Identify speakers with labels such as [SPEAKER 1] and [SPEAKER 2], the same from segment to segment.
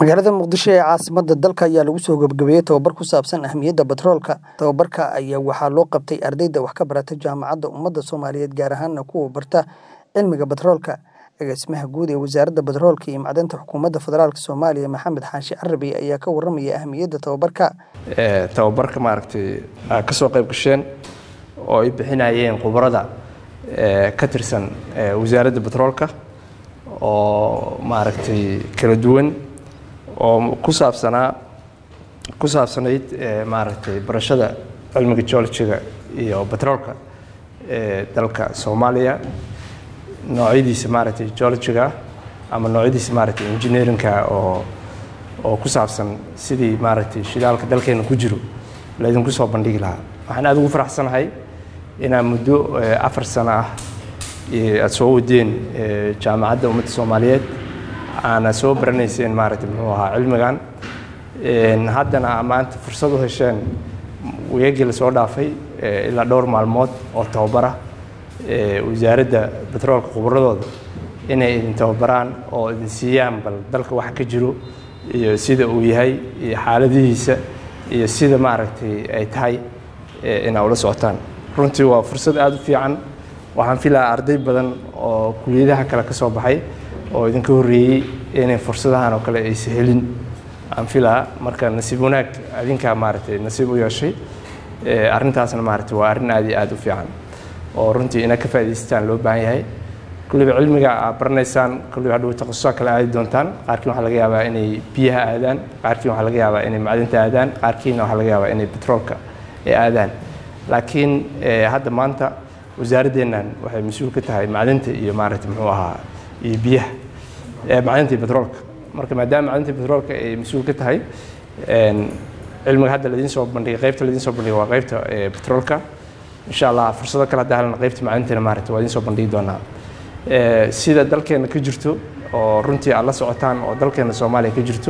[SPEAKER 1] magaalada muqdisho ee caasimada dalka ayaa lagu soo gabagabeeyey tababar ku saabsan ahmiyadda batroolka tababarka ayaa waxaa loo qabtay ardayda wax ka barata jaamacadda ummadda soomaaliyeed gaar ahaana kuwa barta cilmiga batroolka agaasimaha guud ee wasaaradda batroolka iyo macdanta xukuumadda federaalk soomaaliya maxamed xaashi carabi ayaa ka waramaya ahmiyadda tababarka
[SPEAKER 2] tababarka maaragtay aad ka soo qayb gasheen oo ay bixinayeen khubarada ka tirsan wasaaradda batroolka oo maaragtay kala duwan oo ku saabsanaa ku saabsanayd maaragtay barashada cilmiga geologiga iyo batroolka ee dalka soomaaliya noocyadiisa maaragtay geologiga ama noocyadiisa maaragtay engineerinka oo oo ku saabsan sidii maaragtay shidaalka dalkeena ku jiro laydinku soo bandhigi lahaa waxaan aada ugu faraxsanahay inaa muddo afar sano ah aada soo wadeen jaamacadda ummadda soomaaliyeed aana soo baranayseen maaragtay muxuu ahaa cilmigan haddana maanta fursad u hesheen weegii la soo dhaafay ilaa dhowr maalmood oo tababara wasaaradda batroolka khubradooda inay idin tababaraan oo idin siiyaan bal dalka waxa ka jiro iyo sida uu yahay iyo xaaladihiisa iyo sida maaragtay ay tahay inaa ula socotaan runtii waa fursad aada u fiican waxaan filahaa arday badan oo kuliyadaha kale ka soo baxay oo idinka horreeyey inay fursadahan oo kale aysa helin aan filaha marka nasiib wanaag adinkaa maaragtay nasiib u yeeshay arrintaasna maaragtay waa arrin aad iyo aada u fiican oo runtii inaad ka faa'idaystaan loo baahan yahay kulliba cilmiga aad baranaysaan kulliba hadhow takhasusaa kale aadi doontaan qaarkiin waxaa laga yaabaa inay biyaha aadaan qaarkiin waxaa laga yaabaa inay macdinta aadaan qaarkiina waxaa laga yaabaa inay petroolka ay aadaan laakiin hadda maanta wasaaraddeennan waxay mas-uul ka tahay macdinta iyo maaragtay muxuu ahaa iyo biyaha macdinta iyo petroolka marka maadaama macdinta iyo petroolka ay mas-uul ka tahay cilmiga hadda ladiin soo bandhigay qaybta ladiin soo bandhigay waa qaybta petroolka insha allah fursado kale hadda halna qaybta macdintana maaragtay waa idiin soo bandhigi doonaa sida dalkeena ka jirto oo runtii aad la socotaan oo dalkeena soomaaliya ka jirto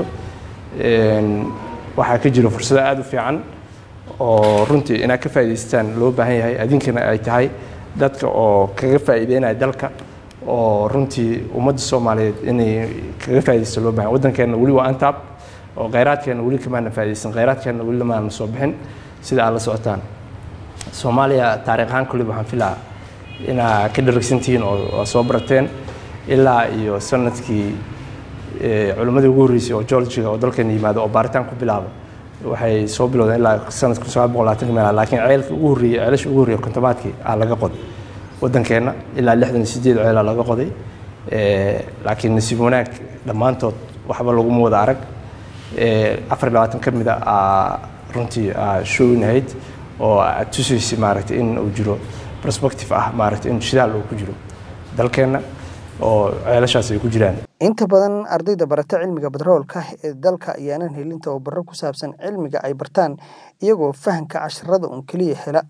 [SPEAKER 2] waxaa ka jiro fursado aada u fiican oo runtii inaad ka faa'idaystaan loo baahan yahay adinkana ay tahay dadka oo kaga faa'iideynaya dalka oo runtii ummadda soomaaliyeed inay kaga faa'iidaysto loo baahan waddankeenna weli waa antaab oo khayraadkeenna weli kamaana faa'iidaysan khayraadkeenna weli lamaana soo bixin sida aad la socotaan soomaaliya taariikh ahaan kulliba waxaan filaa inaa ka dharagsantihiin oo soo barateen ilaa iyo sanadkii culimmadii ugu horreysay oo geologiga oo dalkeena yimaado oo baaritaan ku bilaaba waxay soo bilowdeen ilaa sanadka sagaal boqol labaatanka meel laakiin ceelka ugu horreeyey ceelasha ugu horreeyey kontomaadkii aa laga qoday waddankeenna ilaa lixdan iyo sideed ceelaa laga qoday laakiin nasiib wanaag dhammaantood waxba laguma wada arag afar iyo labaatan ka mid a aa runtii aa shownahayd oo aad tusaysay maaragtay in uu jiro perspective ah maaragtay in shidaal uu ku jiro dalkeenna oo ceelashaas ay ku jiraan
[SPEAKER 1] inta badan ardayda barata cilmiga batroolka ee dalka ayaanan helin tababaro ku saabsan cilmiga ay bartaan iyagoo fahamka casharada un keliya hela